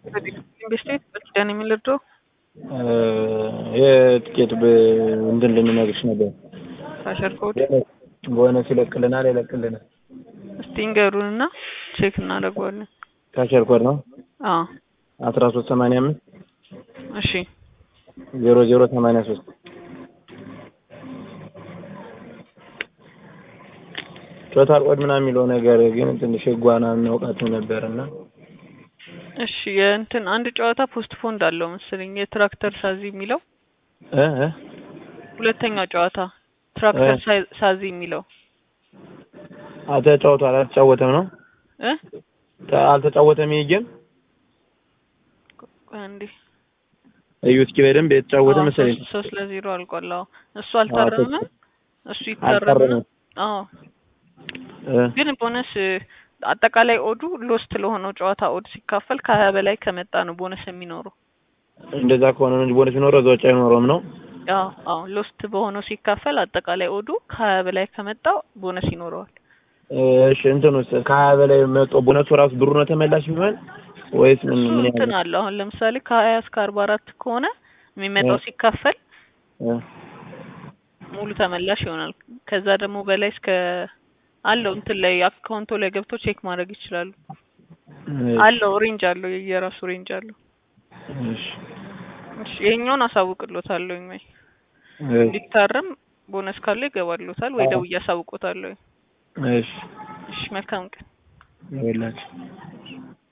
ኢንቨስቴት በኪዳን የሚልድረው የትኬት እንትን ልንነግርሽ ነበር። ካሸር ኮድ ቦነስ ይለቅልናል ይለቅልናል። እስቲ ንገሩንና ቼክ እናደርገዋለን። ካሸር ኮድ ነው አዎ አስራ ሶስት ሰማንያ አምስት እሺ ዜሮ ዜሮ ሰማንያ ሶስት ቶታል ኮድ ምናምን የሚለው ነገር ግን ትንሽ ህጓና እናውቃትም ነበርና እሺ የእንትን አንድ ጨዋታ ፖስት ፖንድ አለው መሰለኝ የትራክተር ሳዚ የሚለው እ እ ሁለተኛው ጨዋታ ትራክተር ሳይ- ሳዚ የሚለው ተጫውቷል አልተጫወተም ነው እ ተ- አልተጫወተም ይሄ ጌም ቆይ አንዴ እዩ እስኪ በደንብ የተጫወተ አዎ፣ መሰለኝ ሶስት- ሶስት ለዜሮ አልቋል። አዎ እሱ አልታረመም፣ እሱ ይታረምና አልታረመም አዎ እ ግን ቦነስ አጠቃላይ ኦዱ ሎስት ለሆነው ጨዋታ ኦድ ሲካፈል ከሀያ በላይ ከመጣ ነው ቦነስ የሚኖረው። እንደዛ ከሆነ ነው እንጂ ቦነስ ቢኖረው እዛ ውጭ አይኖረውም ነው አዎ አዎ ሎስት በሆነው ሲካፈል አጠቃላይ ኦዱ ከሀያ በላይ ከመጣ ቦነስ ይኖረዋል። እሺ እንትን ውስጥ ከሀያ በላይ መጦ ቦነሱ ራሱ ብሩ ነው ተመላሽ የሚሆን ወይስ ምን እሱ ምን እንትን ያህል አለ አሁን ለምሳሌ ከሀያ እስከ አርባ አራት ከሆነ የሚመጣው እ ሲካፈል እ ሙሉ ተመላሽ ይሆናል። ከዛ ደግሞ በላይ እስከ አለው እንትን ላይ አካውንቶ ላይ ገብቶ ቼክ ማድረግ ይችላሉ። እሺ አለው ሬንጅ አለው የራሱ ሬንጅ አለው። እሺ እሺ ይሄኛውን አሳውቅሎታለሁ ወይ እሺ እንዲታረም ቦነስ ካለው ይገባሎታል ወይ አዎ ደውዬ አሳውቆታለሁ። እሺ እሺ መልካም ቀን። ይኸውላችሁ